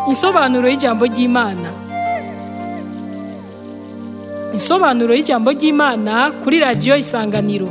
Insobanuro y'ijambo ry'Imana. Insobanuro y'ijambo ry'Imana kuri radiyo Isanganiro.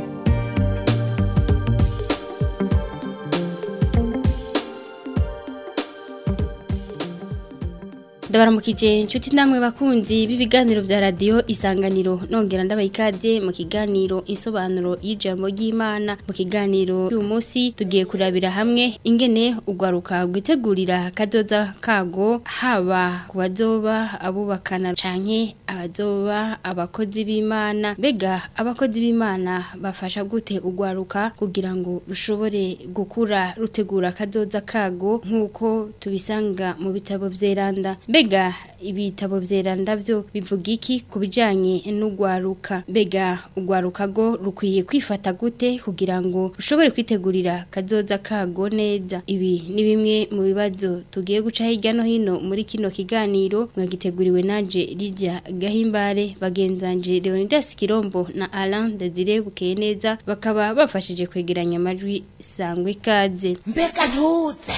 ndabaramukije inshuti namwe bakunzi b'ibiganiro bya radiyo isanganiro nongera ndabaha ikaze mu kiganiro insobanuro y'ijambo ry'imana mu kiganiro uyu munsi tugiye kurabira hamwe ingene ugwaruka rwitegurira kazoza kago haba ku bazoba abubakana canke abazoba abakozi b'imana mbega abakozi b'imana bafasha gute ugwaruka kugira ngo rushobore gukura rutegura kazoza kago nk'uko tubisanga mu bitabo vyeranda mbega ibitabo vyeranda byo bivuga iki ku bijanye n'ugwaruka mbega ugwaruka go rukwiye kwifata gute kugira ngo rushobore kwitegurira kazoza kago neza ibi ni bimwe mu bibazo tugiye guca hirya no hino muri kino kiganiro mwagiteguriwe nanje Lydia Gahimbare bagenzanje Leonidas Kirombo na Alain Desire Bukeye neza bakaba bafashije kwegeranya amajwi sangwe kaze mbega ntuze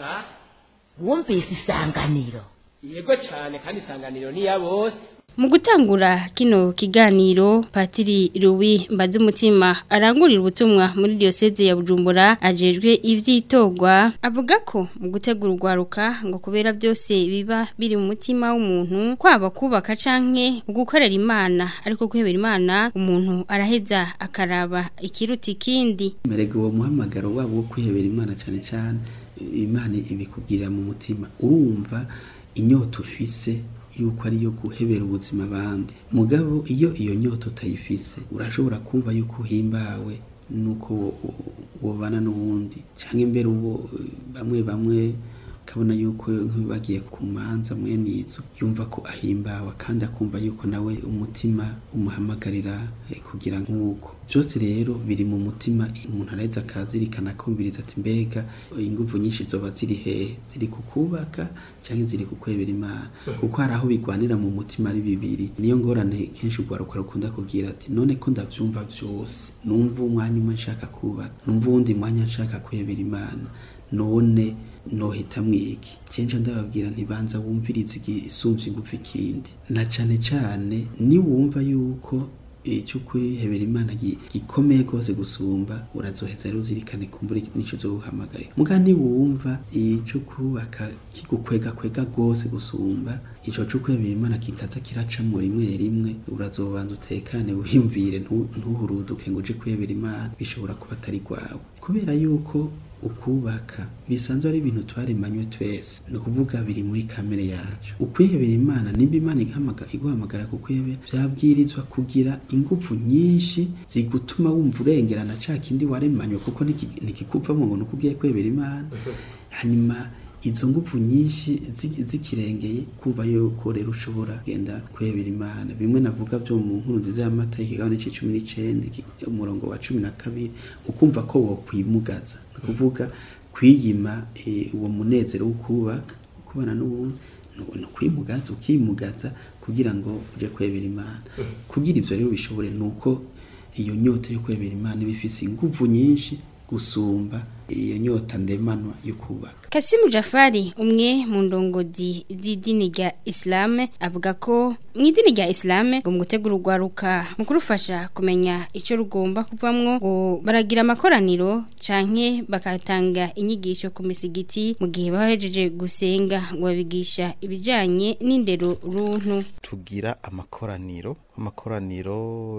wumvise isanganiro yego cyane kandi isanganiro ni ya bose Mu gutangura kino kiganiro Patiri Louis Mbazumutima arangurira ubutumwa muri diocese ya Bujumbura ajejwe ivyitogwa avuga ko mu gutegura urwaruka ngo kubera byose biba biri mu mutima w'umuntu kwaba kubaka canke gukorera Imana ariko kwihebera Imana umuntu araheza akaraba ikiruta ikindi merega uwo muhamagaro wabo wo kwihebera Imana cyane cyane Imana ibikubwirira mu mutima urumva inyota ufise yuko ari yo guhebera ubuzima abandi mugabo iyo iyo nyota utayifise urashobora kumva yuko uhimbawe nuko wobana n'ubundi cyangwa imbere uwo bamwe bamwe ukabona yuko bagiye ku manza mwene izo yumva ko ahimbawe kandi akumva yuko nawe umutima umuhamagarira kugira nk'uko byose rero biri mu mutima umuntu araheza akazirikana akumviriza ati mbega ingufu nyinshi zoba ziri hehe ziri kukubaka cyangwa ziri kukwebera imana kuko hari aho bigwanira mu mutima ari bibiri niyo ngorane kenshi urwaruka rukunda kubwira ati none ko ndabyumva byose numva umwanya umwe nshaka kubaka numva uwundi mwanya nshaka kwebera imana none nohita mwiki cenje ndababwira ntibanza wumviriza igisumvye ingufu ikindi na cane cane ni wumva yuko icyo kwihebera imana gikomeye rwose gusumba urazoheza rero uzirikane kumbura n'icyo zo guhamagarira muga niwumva icyo kubaka kigukwega kwega rwose gusumba icyo cyo kwihebera imana kikaza kiracamo rimwe rimwe urazobanza utekane wiyumvire ntuhuruduke ngo uje kwihebera imana bishobora kuba atari rwawe kubera yuko ukubaka bisanzwe ari ibintu twaremanywe twese ni ukuvuga biri muri kamere yacu ukwihebera imana nimba imana iguhamagara ku kwihebera byabwirizwa kugira ingufu nyinshi zigutuma wumva urengerana ca kindi waremanywe kuko ntikikuvamo ngo nuko ugiye kwihebera imana hanyuma izo ngufu nyinshi zikirengeye kumva yuko rero ushobora kugenda kwebera imana bimwe navuga byo mu nkuru nziza y'amata ikigabane c'icumi n'icenda umurongo wa cumi na kabiri ukumva ko wokwimugaza ni ukuvuga kwiyima uwo munezero wo kubaka kubana n'uwundi ni ukwimugaza ukimugaza kugira ngo uje kwebera imana kugira ibyo rero bishobore ni uko iyo nyota yo kwebera imana iba ifise ingufu nyinshi gusumba iyo nyota ndemanwa yo kubaka Kasimu Jafari umwe mu ndongozi z'idini rya Islam avuga ko mu idini rya Islam ngo mu gutegura urwaruka mu kurufasha kumenya icyo rugomba kuvamwo ngo baragira amakoraniro canke bakatanga inyigisho ku misigiti mu gihe bahejeje gusenga ngo babigisha ibijanye n'indero runtu tugira amakoraniro amakoraniro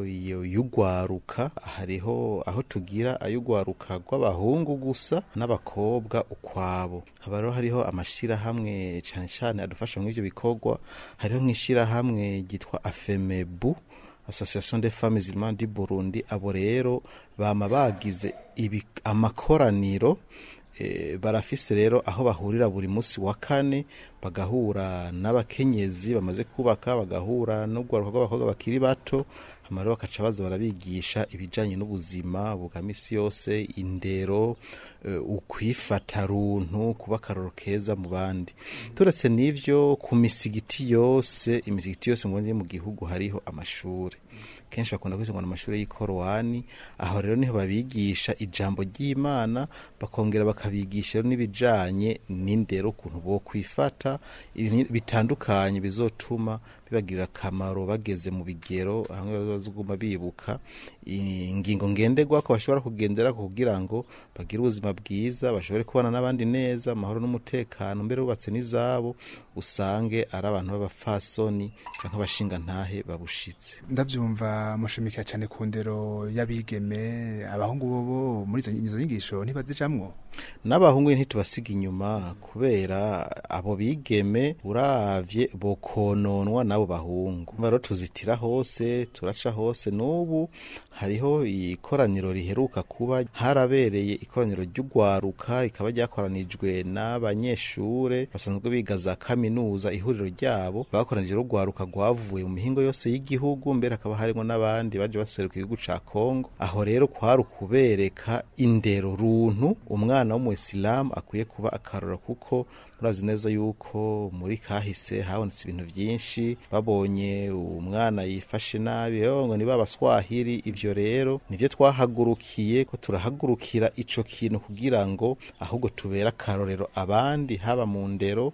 y'ugwaruka hariho aho tugira ay'ugwaruka rw'abahungu gusa n'abakobwa ukwabo haba rero hariho amashirahamwe cyane cyane adufasha muri ibyo bikorwa hariho nk'ishirahamwe ryitwa afemebu association des femmes musulmanes du Burundi abo rero bama bagize ibi amakoraniro e, barafise rero aho bahurira buri munsi wa kane bagahura n'abakenyezi bamaze kubaka bagahura n'urwaruka rw'abakobwa bakiri bato amaro bakaca baza barabigisha ibijanye n'ubuzima bwa misi yose indero uh, ukwifata runtu kuba akaroro keza mu bandi turetse n'ivyo ku misigiti yose imisigiti yose mu mu gihugu hariho amashuri kenshi bakunda kwita ngo ni amashuri y'ikorowani aho rero niho babigisha ijambo ry'imana bakongera bakabigisha rero n'ibijanye n'indero ukuntu bo kwifata ibintu bitandukanye bizotuma bibagirira akamaro bageze mu bigero hamwe bazoguma bibuka ingingo ngenderwa ko bashobora kugendera kugira ngo bagire ubuzima bwiza bashobore kubana n'abandi neza amahoro n'umutekano mbere bubatse n'izabo usange ari abantu b'abafasoni canke abashinga ntahe babushitse ndavyumva mushimikira cyane ku ndero y'abigeme abahungu bobo muri izo izo nyigisho ntibazijamwo n'abahungu ntitubasiga inyuma kubera abo bigeme uravye bokononwa n'abo bahungu rero tuzitira hose turaca hose n'ubu hariho ikoraniro riheruka kuba harabereye ikoraniro ry'ugwaruka rikaba ryakoranijwe n'abanyeshure basanzwe biga za kaminuza ihuriro ryabo bakoranije rugwaruka rwavuye mu mihingo yose y'igihugu mbere hakaba harimo n'abandi baje baseruka igihugu ca Kongo aho rero kwari ukubereka indero runtu umwana w'umuyisilamu akwiye kuba akarora kuko murazi neza yuko muri kahise habonetse ibintu byinshi babonye umwana yifashe nabi ngo ni babaswahili ivyo rero nivyo twahagurukiye ko turahagurukira ico kintu kugira ngo ahubwo tubera akarorero abandi haba mu ndero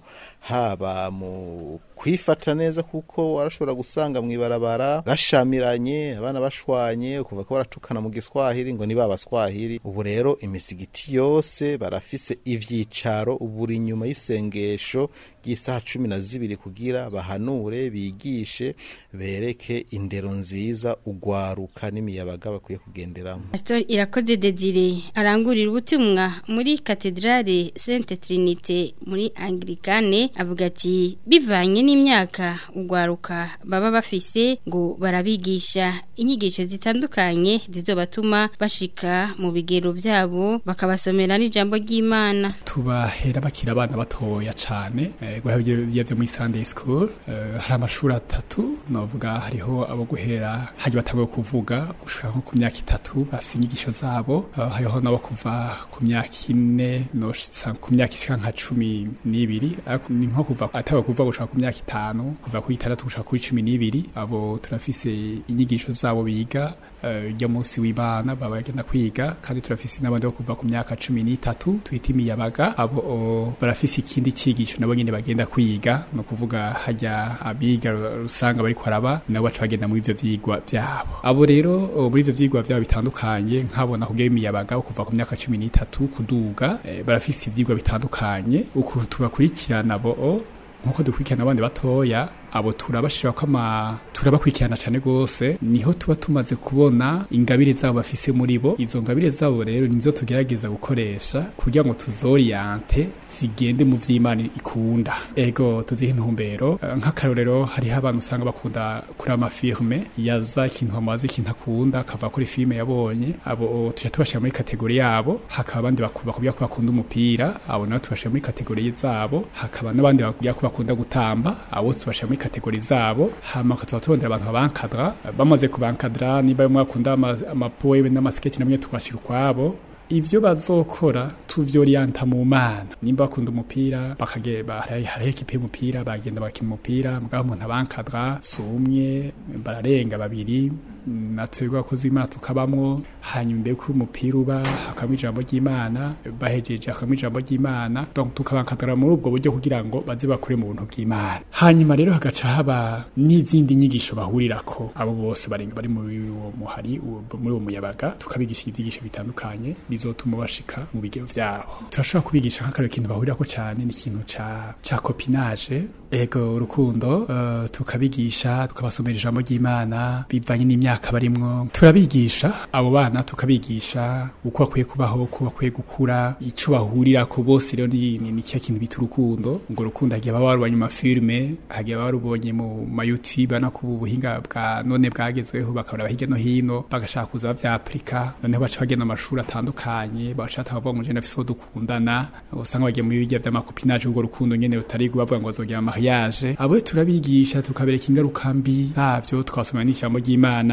haba mu kwifata neza kuko warashobora gusanga mw'ibarabara bashamiranye abana bashwanye kuva ko baratukana mu giswahili ngo ni babaswahili ubu rero imisigiti yose barafise ivyicaro buri nyuma y'isengesho ry'isaha cumi na zibiri kugira bahanure bigishe bereke indero nziza ugwaruka n'imiyabaga bakwiye kugenderamo Pastor Irakoze Dedire arangurira ubutumwa muri Katedrale Sainte Trinité muri Anglikane avuga ati bivanye n'imyaka ugwaruka baba bafise ngo barabigisha inyigisho zitandukanye zizobatuma bashika mu bigero byabo bakabasomera n'ijambo ry'Imana tubahera bakira abana batoya cane guhera byo byo muri Sunday school eh, hari amashuri atatu novuga hariho abo guhera haje batanguye kuvuga gushika nko ku myaka itatu bafise inyigisho zabo eh, hariho nabo kuva ku myaka ine noshitsa ku myaka ishika nka cumi n'ibiri ariko ni nko kuva atawe kuva gushika ku myaka itanu kuva ku itandatu gushika kuri cumi n'ibiri abo turafise inyigisho zabo biga ujya munsi w'imana baba bagenda kwiga kandi turafise n'abandi bo kuva ku myaka cumi n'itatu twita imiyabaga abo o, barafise ikindi cyigisho nabo nyine bagenda kwiga no kuvuga hajya abiga rusanga bari kwaraba nabo baca bagenda muri ivyo vyigwa vyabo abo rero o, muri ivyo vyigwa vyabo bitandukanye nkabona kugira imiyabaga wo kuva ku myaka cumi n'itatu kuduga e, barafise ivyigwa bitandukanye ukuntu tubakurikirana bo o, nkuko dukurikirana abandi batoya abo turabashira ko ama turabakurikirana cyane gose niho tuba tumaze kubona ingabire zabo bafise muri bo izo ngabire zabo rero nizo tugerageza gukoresha kugira ngo tuzoriente zigende mu vy'Imana ikunda ego tuzihe intumbero uh, nk'akarorero hariho abantu usanga bakunda kuri amafilme yaza ikintu bamaze ikintu akunda akava kuri filme yabonye abo tuja tubashira muri kategori yabo hakaba abandi bakubwira ko bakunda umupira abo nabo tubashira muri kategori zabo hakaba n'abandi bakubwira ko bakunda gutamba abo tubashira muri kategori zabo hama tukaba turondera abantu babankadra bamaze kubankadra niba mwakunda amapoeme n'amasketch namwe tukashira ukwabo ivyo bazokora tuvyorienta mu mana nimba bakunda umupira bakageba hariho ekipe y'umupira bagenda bakina umupira mugabo umuntu abankadra sumye bararenga babiri natwebwe abakozi b'imana tukabamwo hanyuma imbere ko umupira uba hakabamo ijambo ry'imana bahejeje hakabamo ijambo ry'imana donc tukabankadara muri ubwo buryo kugira ngo baze bakure mu buntu bw'imana hanyuma rero hagaca haba n'izindi nyigisho bahurirako abo bose bari bari muri uwo muhari muri uwo muyabaga tukabigisha ibyigisho bitandukanye bizotuma bashika mu bigero vyabo turashobora kubigisha nk'akarero ikintu bahurirako cane ni ikintu ca ca copinage ego urukundo uh, tukabigisha tukabasomera ijambo ry'imana bivanye n'imyaka barimwo turabigisha abo bana tukabigisha uko bakwiye kubaho uko bakwiye gukura ico bahurira ko bose rero ni ni cya kintu bita urukundo ngo urukundo hagiye baba barubonye mu mafilme hagiye baba barubonye mu ma YouTube no ku buhinga bwa none bwagezweho bakabura hirya no hino bagashaka kuza bavyaplika noneho baca bagenda amashuri atandukanye bashaka bavuga ngo je nafise dukundana usanga bagiye mu bijya vy'amakopinage ubwo rukundo nyene rutari bavuga ngo bazogira mariage abo turabigisha tukabereka ingaruka mbi zavyo tukabasomera n'ijambo ry'Imana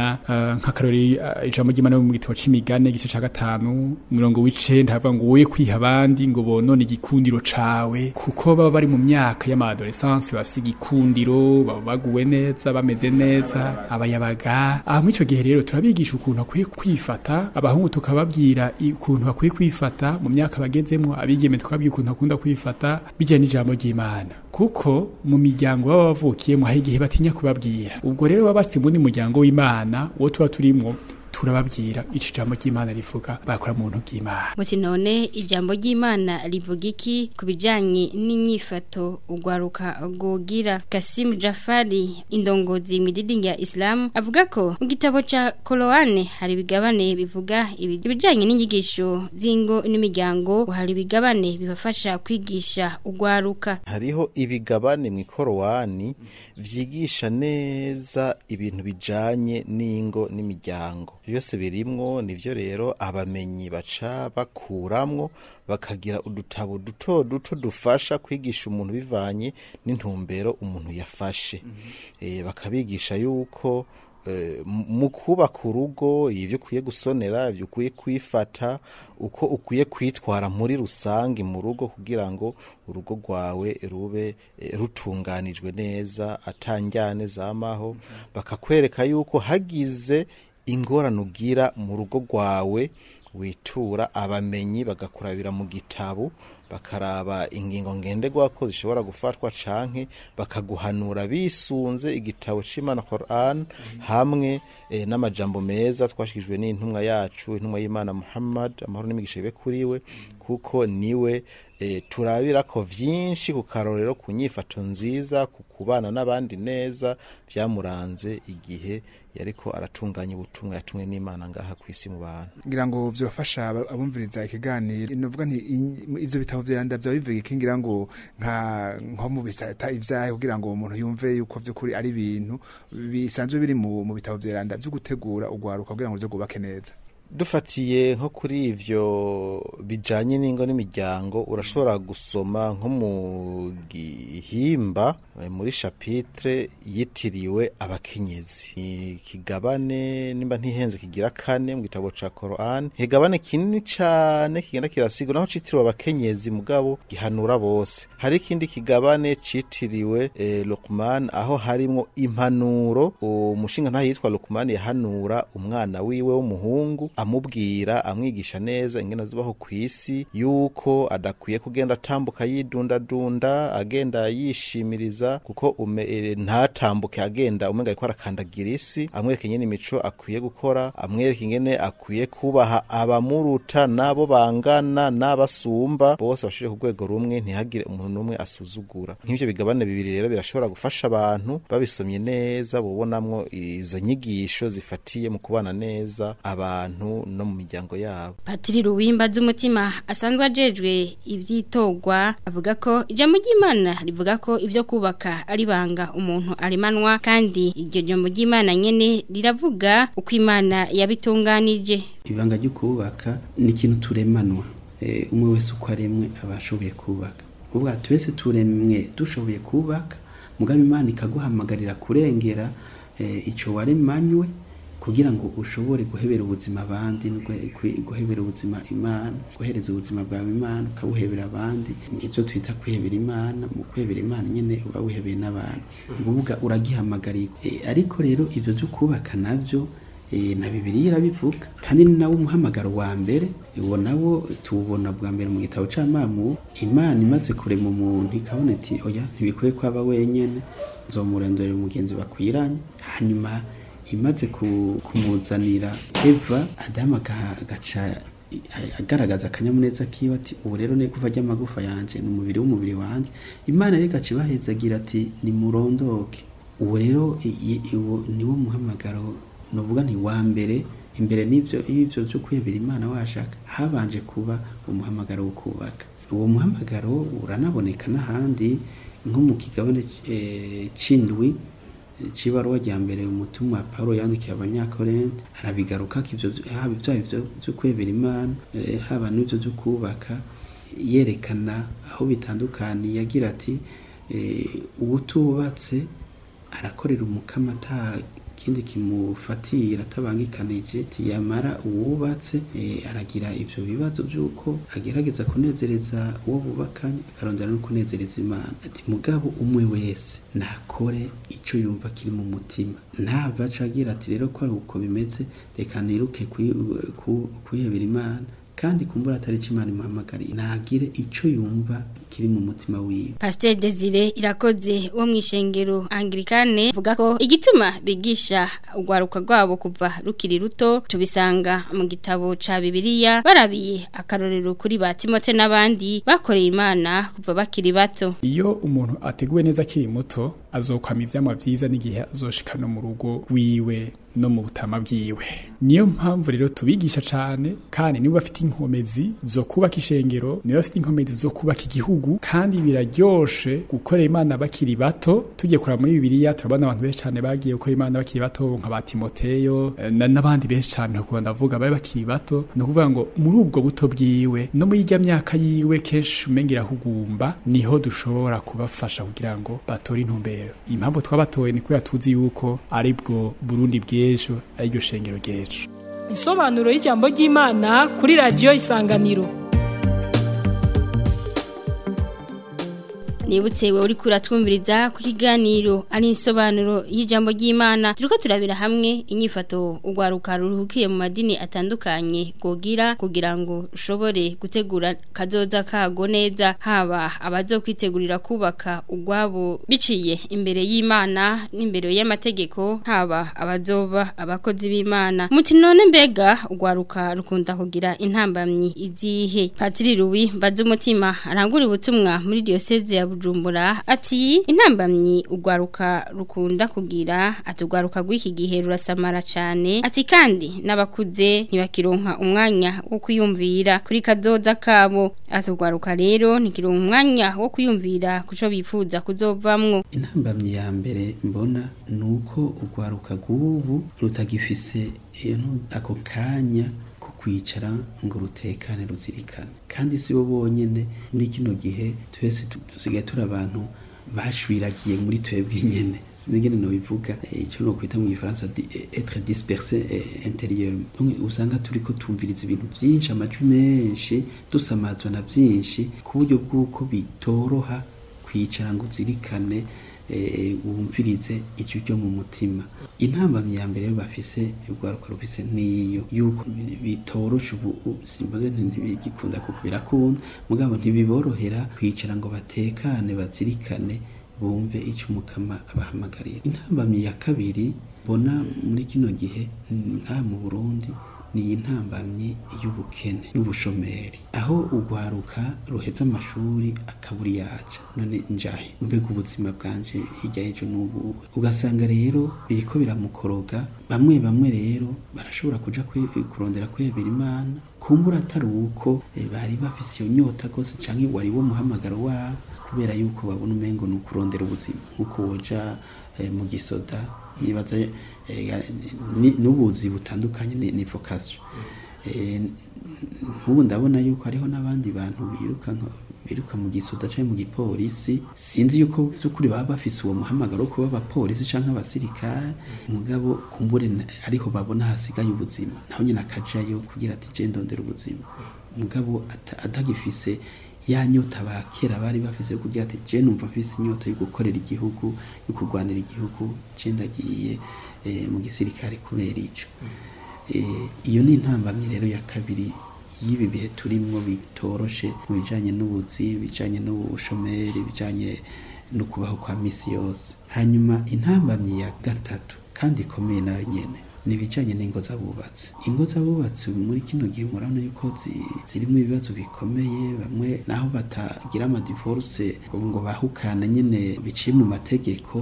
turabona uh, nk'akarori uh, ijambo ry'Imana mu gitabo c'imigane igice ca gatanu umurongo w'icenda havuga ngo woye kwiha abandi ngo bonone igikundiro cawe kuko baba bari mu myaka y'amadolescence bafise igikundiro baba baguwe neza bameze neza abayabaga aha muri ico gihe rero turabigisha ukuntu akwiye kwifata abahungu tukababwira ukuntu bakwiye kwifata mu myaka bagezemwo abigeme tukababwira ukuntu bakunda kwifata bijanye n'ijambo ry'Imana kuko mu miryango baba bavukiyemo hari igihe batinya kubabwira ubwo rero baba bafite muri muryango w'Imana uwo tuba turimwo turababwira ico jambo ry'Imana rivuga bakora mu ntu bw'Imana muti none ijambo ry'Imana rivuga iki kubijanye n'inyifato ugwaruka gogira Kasim Jafari indongozi mididingi ya Islam avuga ko mu gitabo ca Koloane hari bigabane bivuga ibijanye n'inyigisho zingo n'imiryango hari bigabane bibafasha kwigisha ugwaruka hariho ibigabane mu Korowani vyigisha neza ibintu bijanye n'ingo n'imiryango byose birimwo nivyo rero abamenyi baca bakuramwo bakagira udutabo duto duto dufasha kwigisha umuntu bivanye n'intumbero umuntu yafashe eh bakabigisha yuko mu kubaka urugo ibyo ukwiye gusonera ibyo ukwiye kwifata uko ukwiye kwitwara muri rusange mu rugo kugira ngo urugo rwawe rube rutunganijwe neza atanjyane zamaho bakakwereka yuko hagize ingorane ugira mu rugo rwawe witura abamenyi bagakurabira mu gitabo bakaraba ingingo ngenderwa ko zishobora gufatwa canke bakaguhanura bisunze igitabo c'Imana Quran hamwe e, n'amajambo meza twashikijwe n'intumwa yacu intumwa y'Imana Muhammad amahoro n'imigisha ibe kuriwe kuko niwe e, turabira ko vyinshi ku karorero ku nyifato nziza ku kubana n'abandi neza vyamuranze igihe yariko aratunganya ubutumwa yatumwe n'Imana ngaha kwisi mu bantu ngira ngo vyofasha abumviriza ikiganiro novuga nti ivyo bitabo vyanda vya bivuga ikingira ngo nka nko mu bisata ivyahe kugira ngo umuntu yumve yuko vy'ukuri ari ibintu bisanzwe biri mu, mu bitabo vyeranda vyo gutegura ugwaruka kugira ngo vyo gubake neza dufatiye nko kuri ivyo bijanye n'ingo n'imiryango urashobora gusoma nko mu gihimba muri chapitre yitiriwe abakenyezi ikigabane nimba ntihenze kigira kane mu gitabo ca Quran ikigabane kinini cane kigenda kirasigwa naho citiriwe abakenyezi mugabo gihanura bose hari ikindi kigabane citiriwe eh, Luqman aho harimwo impanuro umushinga ntaho yitwa Luqman yahanura umwana wiwe w'umuhungu amubwira amwigisha neza ingene zibaho ku isi yuko adakwiye kugenda atambuka yidundadunda agenda yishimiriza kuko ume e, ntatambuke agenda umenga ariko arakandagira isi amwereka ingene imico akwiye gukora amwereka ingene akwiye kubaha abamuruta nabo bangana n'abasumba bose bashire ku rwego rumwe ntihagire umuntu n'umwe asuzugura nk'ivyo bigabane bibiri rero birashobora gufasha abantu babisomye neza bobonamwo izo nyigisho zifatiye mu kubana neza abantu no mu miryango yabo Patiri Ruwimba z'umutima asanzwe ajejwe ivyitogwa avuga ko ijambo ry'Imana rivuga ko ivyo kubaka ari banga umuntu arimanwa kandi iryo jambo ry'Imana nyene riravuga uko Imana yabitunganije ibanga ryo kubaka ni ikintu turemanwa e, umwe wese uko aremwe abashoboye kubaka ubwa twese turemwe dushoboye kubaka mugabe Imana ikaguhamagarira kurengera e, ico waremanywe kugira ngo ushobore guhebera ubuzima abandi guhebera ubuzima imana guhereza ubuzima bwawe imana ukabuhebera abandi ibyo twita kwihebera imana mu kwihebera imana nyine uba wihebeye n'abantu nguvuga uragihamagarira ariko rero ibyo byo kubaka nabyo na bibiri irabivuga kandi ni nawo umuhamagaro wa mbere uwo nawo tuwubona bwa mbere mu gitabo c'amamu imana imaze kurema umuntu ikabona iti oya ntibikwiye kwaba wenyene nzomurendorera umugenzi bakwiranye hanyuma imaze kumuzanira eva adamu agaca agaragaza akanyamuneza kiwe ati ubu rero ni gufa ry'amagufa yanjye ni umubiri w'umubiri wanjye imana rero igaca ibahezagira ati nimurondoke ubu rero niwo muhamagaro nuvuga ni wa mbere imbere n'ibyo y'ibyo byo kwiyebera imana washaka habanje kuba umuhamagaro wo kubaka uwo muhamagaro uranaboneka n'ahandi nko mu kigabane c'indwi cibaruwa rya mbere umutumwa Paulo yandikiye abanyakorente arabigaruka ivyo haba ivyo byo kwebera imana haba n'ivyo byo kubaka yerekana aho bitandukaniye agira ati ubutubatse arakorera umukama kindi kimufatira atabangikanije tiyamara uwubatse eh, aragira ivyo bibazo by'uko agerageza kunezereza uwo bubakanye akarondera no kunezereza imana ati mugabo umwe wese nakore ico yumva kiri mu mutima ntava aca agira ati rero ko ari uko bimeze reka niruke kwi- ku- kwihebera imana kandi kumbura atari cyo imana imuhamagariye nagire ico yumva kiri mu mutima wiwe Pasteur Desire irakoze wo mwishengero Anglikane vuga ko igituma bigisha ugwaruka rwabo kuva rukiri ruto tubisanga mu gitabo ca Bibiliya barabiye akarorero kuri ba Timote n'abandi bakoreye Imana kuva bakiri bato iyo umuntu ateguwe neza akiri muto azokwama ivyamwa vyiza n'igihe azoshika no mu rugo rwiwe no mu butama bwiwe niyo mpamvu rero tubigisha cane kandi nibo bafite inkomezi zo kubaka ishengero nibo bafite inkomezi zo kubaka igihugu kandi biraryoshe gukora imana bakiri bato tugiye kuraba muri bibiliya turabona abantu benshi cane bagiye gukora imana bakiri bato nka ba timoteyo eh, na- n'abandi benshi cane kuko ndavuga bari bakiri bato ni ukuvuga ngo muri ubwo buto bwiwe no muri irya myaka yiwe kenshi umenga irahugumba niho dushobora kubafasha kugira ngo batore intumbero impamvu twabatoye ni kubera tuzi yuko ari bwo burundi bw'ejo ari ryo shengero ry'ejo Insobanuro y'ijambo ry'Imana kuri radio Isanganiro. Nibutse we uri kuratwumviriza ku kiganiro ari insobanuro y'ijambo ry'Imana turiko turabira hamwe inyifato ugwaruka ruhukiye mu madini atandukanye gogira kugira ngo ushobore gutegura kazoza kago neza haba abazokwitegurira kubaka ugwabo biciye imbere y'Imana n'imbere y'amategeko haba abazoba abakozi b'Imana muti none mbega ugwaruka rukunda kugira intambamyi izihe Patiri Louis Bazumutima arangura ubutumwa muri diocese ya Bujumbura ati intambamyi ugwaruka rukunda kugira atugwaruka gw'iki gihe rurasamara cyane ati kandi n'abakuze ntibakironka umwanya wo kwiyumvira kuri kazoza kabo atugwaruka rero ntikironka umwanya wo kwiyumvira kuco bifuza kuzovamwo intambamyi ya mbere mbona ni uko urwaruka rw'ubu rutagifise iyo ntu- ako kanya ko kwicara ngo rutekane ruzirikane kandi si bo bonyene muri kino gihe twese tu- dusigaye turi abantu bashwiragiye muri twebwe nyene sinigene no bivuga icyo no kwita mu gifaransa di- être dispersé eh, intérieurement donc usanga turiko tumviriza ibintu byinshi amajwi menshi dusamazwa na byinshi ku buryo bw'uko bitoroha kwicara ngo uzirikane eh, wumvirize icyo ryo mu mutima intambamyi ya mbere rero bafise urwaruka rufise niyo yuko bi- bitorosha ubu u- simboze nti ntibigikunda kuko birakunda mugabo ntibiborohera kwicara ngo batekane bazirikane bumve icyo umukama abahamagarira intambamyi ya kabiri mbona muri kino gihe nka mu Burundi ni intambamyi y'ubukene n'ubushomeri aho urwaruka ruheza amashuri akaburi yaca none njahe mbega ubuzima bwanje hirya y'ejo n'ubu ugasanga rero biriko biramukoroga bamwe bamwe rero barashobora kuja kwe- kurondera kwebera imana kumbura atari uko eh, bari bafise iyo nyota gose canke wari wo muhamagaro wabo kubera yuko babona umengo ni ukurondera ubuzima nk'uko woja eh, mu gisoda nibaza eh, ni- n'ubuzi butandukanye ni, ni vocation eh, nk'ubu ndabona yuko hariho n'abandi bantu biruka nka- biruka mu gisoda canke mu gipolisi sinzi yuko by'ukuri baba bafise uwo muhamagaro wo kuba abapolisi canke abasirikare mugabo kumbure na- ariho babona hasigaye ubuzima naho nyine akajayo kugira ati je ndondera ubuzima mugabo ata- atagifise ya nyota ba kera bari bafise yo kugira ati je numva mfise inyota yo gukorera igihugu yo kurwanira igihugu je ndagiye eh, mu gisirikare kubera ico Eh, iyo ni intambamyi rero ya kabiri y'ibi bihe turimwo bitoroshe mu bijanye n'ubuzi bijanye n'ubushomeri bijanye no kubaho kwa misi yose hanyuma intambamyi ya gatatu kandi ikomeye nayo nyene ni ibijanye n'ingo z'abubatsi ingo z'abubatsi muri kino gihe murabona yuko zi- zirimo ibibazo bikomeye bamwe naho batagira amadivorce ngo bahukana nyene biciye mu mategeko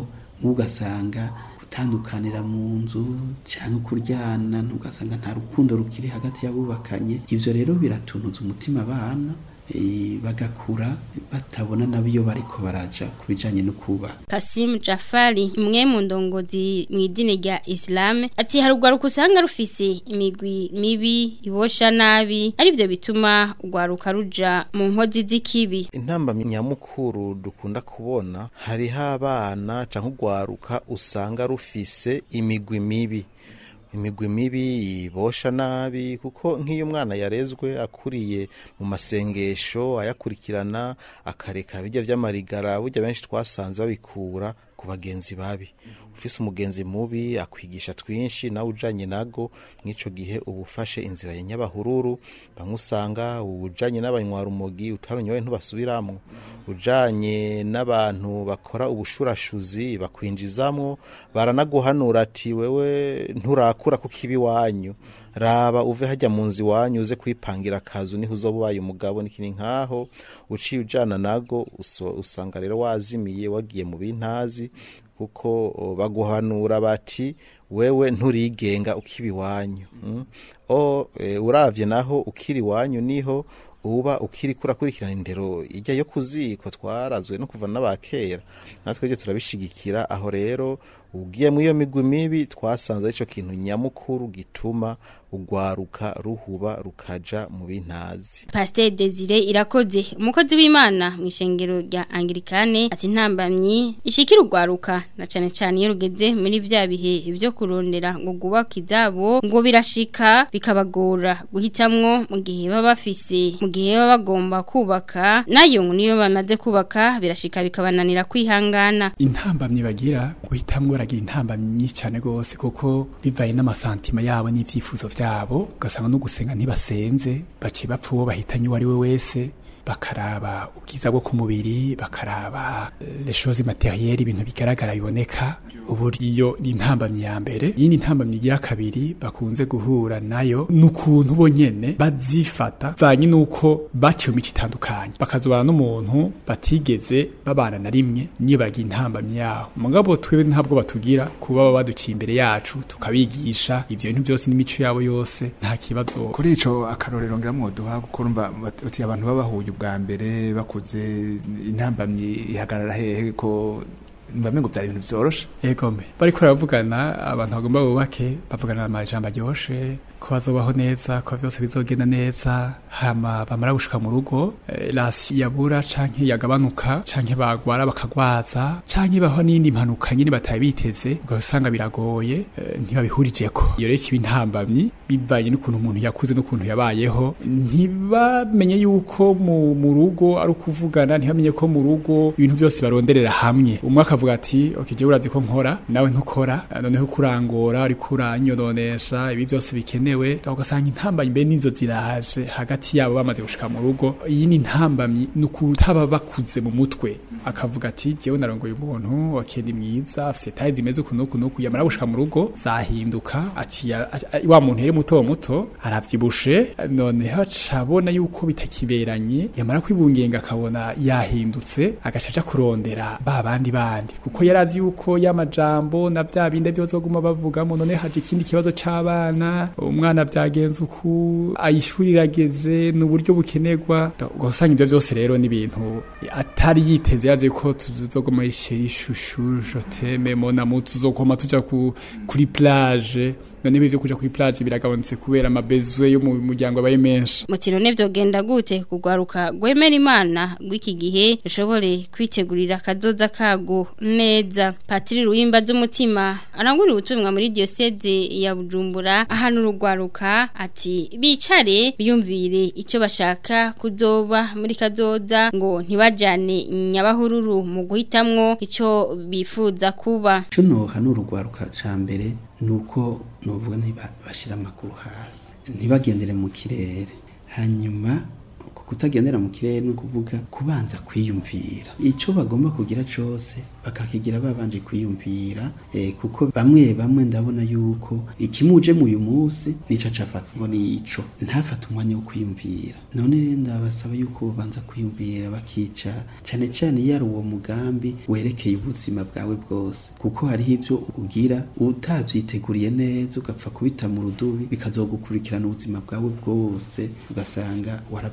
ugasanga gutandukanira mu nzu cyangwa kuryana ntugasanga nta rukundo rukiri hagati y'abubakanye ibyo rero biratuntuza umutima abana eh, bagakura batabona nabo iyo bariko baraja ku bijanye no kubaka Kasim Jafari umwe mu ndongozi mu idini rya Islam ati hari urwaruka usanga rufise imigwi mibi ibosha nabi arivyo bituma urwaruka ruja mu nkozi z'ikibi intamba nyamukuru dukunda kubona hariho abana canke urwaruka usanga rufise imigwi mibi imigwi mibi ibosha nabi kuko nk'iyo umwana yarezwe akuriye mu masengesho ayakurikirana akareka bijya vy'amarigara burya benshi twasanze babikura ku bagenzi babi ufise umugenzi mubi akwigisha twinshi nawe ujanye nago mw'ico gihe uba ufashe inzira ya nyabahururu bamwe usanga ujanye n'abanywara umugi utaronyoye ntubasubiramwo ujanye n'abantu bakora ubushurashuzi bakwinjizamwo baranaguhanura ati wewe nturakura kuko ibi wanyu raba uve hajya mu nzu iwanyu uze kwipangira akazu niho uzoba ubaye umugabo nikini nkaho uciye ujana nago uso- usanga rero wazimiye wagiye mu bintazi kuko o, baguhanura bati wewe nturigenga ukiba iwanyu mm? o e, uravye naho ukiri iwanyu niho uba ukiri kurakurikirana indero ijya yo kuziko twarazwe no kuva n'abakera natwe byo turabishigikira aho rero ugiye mu iyo migwi mibi twasanze ico kintu nyamukuru gituma ugwaruka ruhuba rukaja mu bintazi Pasteur Desire irakoze umukozi w'Imana mu ishengero rya Anglikane ati ntambamyi ishikira urwaruka na cane cane iyo rugeze muri vya bihe byo kurondera ngo gubaka izabo ngo birashika bikabagora guhitamwo mu gihe baba bafise mu gihe baba bagomba kubaka nayo ngo niyo bamaze kubaka birashika bikabananira kwihangana intambamyi bagira guhitamwo baragira intambamyi nyinshi cyane rwose kuko bivaye n'amasantima yabo n'ibyifuzo byabo ugasanga no gusenga ntibasenze baciye bapfa uwo bahitanye uwo ari we wese bakaraba ubwiza bwo ku mubiri bakaraba eh, les choses matérielles ibintu bigaragara biboneka ubu iyo ni intambamyi ya mbere yindi ntambamyi igira kabiri bakunze guhura nayo n'ukuntu bo nyene bazifata vanye nuko baciye mu mico itandukanye bakazobana n'umuntu batigeze babana na rimwe niyo bagira intambamyi yaho mugabo twebwe ntabwo batugira kuba baba baduciye imbere yacu tukabigisha ivyo bintu byose n'imico yabo yose nta kibazo kuri ico akarorero ngira mwoduha kuko urumva bat- uti abantu babahuye ubwa mbere bakuze intambamyi ihagarara hehe ko mbamwe ngo byari ibintu vyoroshe egome bariko baravugana abantu bagomba bubake bavugana amajambo aryoshe ko bazobaho neza ko byose bizogenda neza hama bamara gushika mu rugo eh, rasi yabura canke yagabanuka canke bagwara bakagwaza canke baho n'indi mpanuka nyine bataye biteze ugasanga biragoye eh, ntibabihurijeko iyo rero kiba intambamyi bivanye n'ukuntu umuntu yakuze n'ukuntu yabayeho ntibamenye yuko mu, mu rugo ari ukuvugana ntibamenye ko mu rugo ibintu byose baronderera hamwe umwe akavuga ati ok jewe urazi ko nkora nawe ntukora eh, noneho kurangora uri kuranyononesha ibi byose bikenewe ugasanga intambamyi mbe nizo ziraje hagati yabo bamaze gushika mu rugo iyi ni intambamyi ni ukutaba bakuze mu mutwe akavuga ati jewe narongoye umuntu ok ni mwiza afise taye zimeze uku n'uku n'uku yamara gushika mu rugo zahinduka aciya a- wa muntu yari muto muto aravyibushe noneho acabona yuko bitakiberanye yamara kwibungenga akabona yahindutse agaca aja kurondera ba bandi bandi kuko yarazi yuko y'amajambo na vya bindi vyozoguma bavugamo none haje ikindi kibazo c'abana umwana vyagenze uku ayishuri irageze n'uburyo bukenerwa ugasanga ivyo vyose rero ni ibintu atari yiteze yazi ko tuzoguma isheri ishushu joteme monamu tuzokoma tuja ku, kuri plage none ibyo kuja kuri plage biragabanutse kubera amabezwe yo mu muryango abaye menshi Mutiro ne vyogenda gute kugwaruka gwemera imana gw'iki gihe ushobore kwitegurira kazoza kago neza Patiri Ruhimba z'umutima arangurira ubutumwa muri diocese ya Bujumbura ahantu urugwaruka ati bicare biyumvire ico bashaka kuzoba muri kazoza ngo ntibajane nyabahururu mu guhitamwo ico bifuza kuba cyo nohanura urwaruka ca mbere ni uko nuvuga ntibashira amakuru hasi ntibagendere mu kirere hanyuma ku kutagendera mu kirere ni ukuvuga kubanza kwiyumvira icyo bagomba kugira cyose bakakigira babanje kwiyumvira eh, kuko bamwe bamwe ndabona yuko ikimuje mu uyu munsi nico cafata ngo ni ico ntafata umwanya wo kwiyumvira none rero ndabasaba yuko babanza kwiyumvira bakicara cyane cyane iyo ari uwo mugambi werekeye ubuzima bwawe bwose kuko hariho ibyo ugira utavyiteguriye neza ugapfa kubita mu rudubi bikazogukurikirana ubuzima bwawe bwose ugasanga warabwishe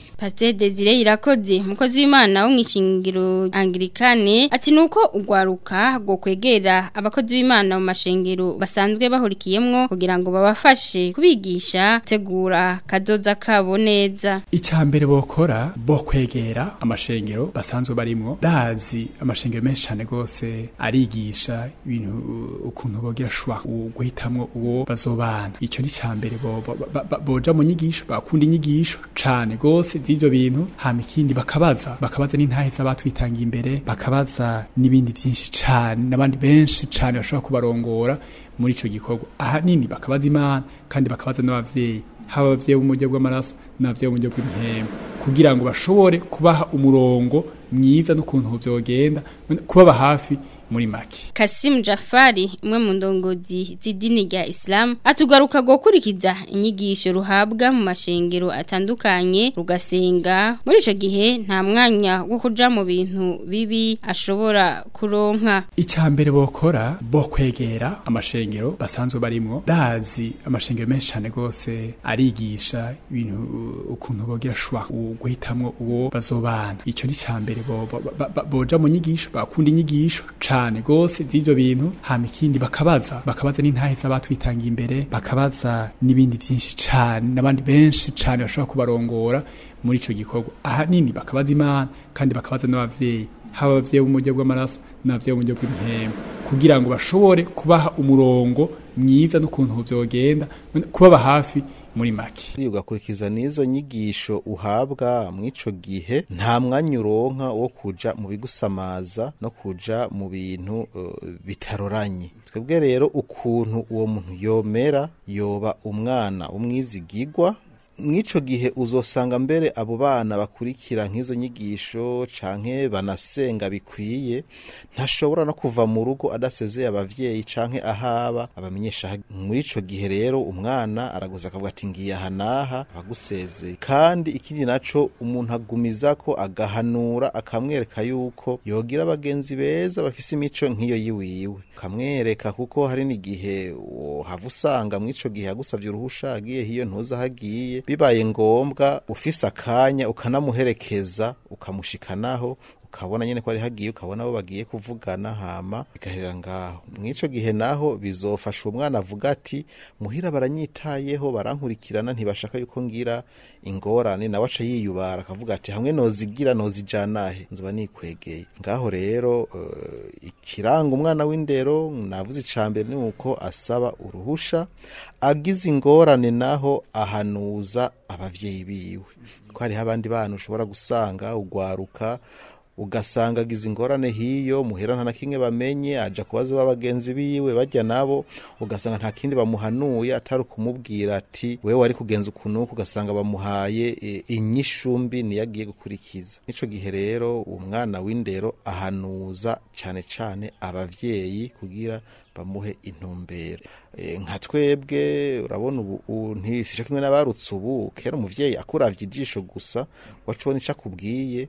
Pasteur Desire irakoze mukozi w'Imana wo mwishingiro Anglikane ati nuko ugwaruka go kwegera abakozi b'Imana mu mashengero basanzwe bahurikiyemwo kugira ngo babafashe kubigisha tegura kazoza kabo neza Icambere bokora bo kwegera amashengero basanzwe barimwo dazi amashengero menshi cyane gose arigisha ibintu uh, ukuntu bogira shwa guhitamwo uwo bazobana ico ni cambere bo bo- ba- ba- boja mu nyigisho bakunda inyigisho cane gose z'ivyo bintu hama ikindi bakabaza bakabaza n'intahe z'abatwitangiye imbere bakabaza n'ibindi vyinshi cane n'abandi benshi cane bashobora kubarongora muri ico gikorwa ahanini bakabaza imana kandi bakabaza n'abavyeyi haba abavyeyi b'umuryo bw'amaraso n'abavyeyi b'umuryo bw'impemu kugira ngo bashobore kubaha umurongo mwiza n'ukuntu vyogenda kubaba hafi muri make Kasim Jafari umwe mu ndongozi z'idini rya Islam atugaruka gukurikiza inyigisho ruhabwa mu mashengero atandukanye rugasenga muri ico gihe nta mwanya wo kuja mu bintu bibi ashobora kuronka icambere bokora bo kwegera amashengero basanzwe barimwo dazi amashengero menshi cyane gose arigisha ibintu uh, ukuntu bogira shwa guhitamwo uwo bazobana ico ni cambere bo, bo, ba- ba- boja mu nyigisho bakunda inyigisho cane gose z'ivyo bintu hama ikindi bakabaza bakabaza n'intahe z'abatwitangiye imbere bakabaza n'ibindi vyinshi cane n'abandi benshi cane bashobora kubarongora muri ico gikorwa ahanini bakabaza imana kandi bakabaza n'abavyeyi haba abavyeyi b'umuryo bw'amaraso n'abavyeyi b'umuryo bw'impemu kugira ngo bashobore kubaha umurongo mwiza n'ukuntu vyogenda kubaba hafi muri make ugakurikiza n'izo nyigisho uhabwa mw'ico gihe nta mwanya uronka wo kuja mu bigusamaza no kuja mu bintu uh, bitaroranye twebwe rero ukuntu uwo muntu yomera yoba umwana umwizigigwa mw'ico gihe uzosanga mbere abo bana bakurikira nk'izo nyigisho canke banasenga bikwiye ntashobora no kuva mu rugo adasezeye abavyeyi canke ahaba abamenyesha muri ico gihe rero umwana araguza akavuga ati ngiye aha naha abagusezeye kandi ikindi naco umuntu agumizako agahanura akamwereka yuko yogira abagenzi beza bafise imico nk'iyo yiwiwe kamwereka kuko hari n'igihe wohava usanga mw'ico gihe yagusavye uruhusha agiye hiyo ntuza hagiye bibaye ngombwa ufise akanya ukanamuherekeza ukamushikanaho ukabona nyene ko ari hagiye ukabona abo bagiye kuvugana hama bigaherera ngaho mw'ico gihe naho bizofasha umwana avuga ati muhira baranyitayeho barankurikirana ntibashaka yuko ngira ingorane nawe aca yiyubara akavuga ati hamwe nozigira nozijanahe nzoba nikwegeye ngaho rero uh, ikiranga umwana w'indero navuze icambere ni uko asaba uruhusha agize ingorane naho ahanuza abavyeyi biwe ko hariho abandi bana ushobora gusanga ugwaruka ugasanga agize ingorane hiyo muhera nta na kimwe bamenye aja kubaza babagenzi biwe bajya nabo ugasanga nta kindi bamuhanuye atari ukumubwira ati wewe wari kugenza ukuntu ugasanga bamuhaye e, inyishumbi niyo agiye gukurikiza nico gihe rero umwana w'indero ahanuza cane cane abavyeyi kugira bamuhe intumbero e, nka twebwe urabona ubu ntisisha kimwe n'abarutse ubu kera umuvyeyi akuravye ijisho gusa wacubona ico akubwiye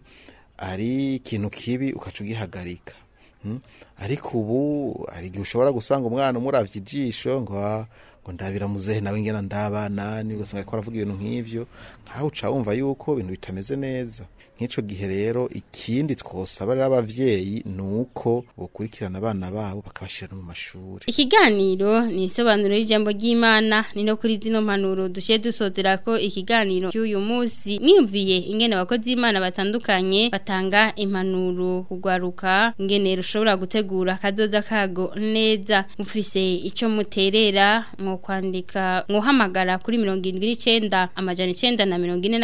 ari ikintu kibi ukaca ugihagarika ariko ubu hari igihe ushobora gusanga umwana umuravye ijisho ngo ngo ndabira muzehe nawe ngena ndabana ni ugasanga ariko aravuga ibintu nk'ivyo nkaho uca wumva yuko ibintu bitameze neza nk'ico gihe rero ikindi twosaba rero abavyeyi nuko bokurikirana abana babo bakabashira no mu mashuri Ikiganiro ni isobanuro y'ijambo ry'Imana ni no kuri zino mpanuro dushe dusozera ko ikiganiro cy'uyu munsi mwiyumviye ingene abakozi b'Imana batandukanye batanga impanuro kugwaruka ingene rushobora gutegura kazoza kago neza mufise ico muterera mu kwandika muhamagara kuri 79 amajana 9 na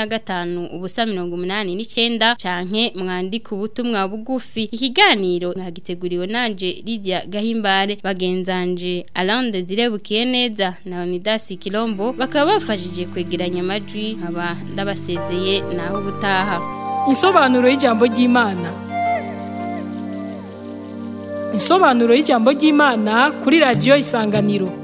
45 ubusa 89 canke mwandika ubutumwa bugufi ikiganiro nagiteguriwe nanje Lydia Gahimbare bagenzanje Alande zirebukiye neza na Unidas Kilombo bakaba bafashije kwegeranya amajwi nkaba ndabasezeye naho ubutaha Insobanuro y'ijambo ry'Imana Insobanuro y'ijambo ry'Imana kuri radio Isanganiro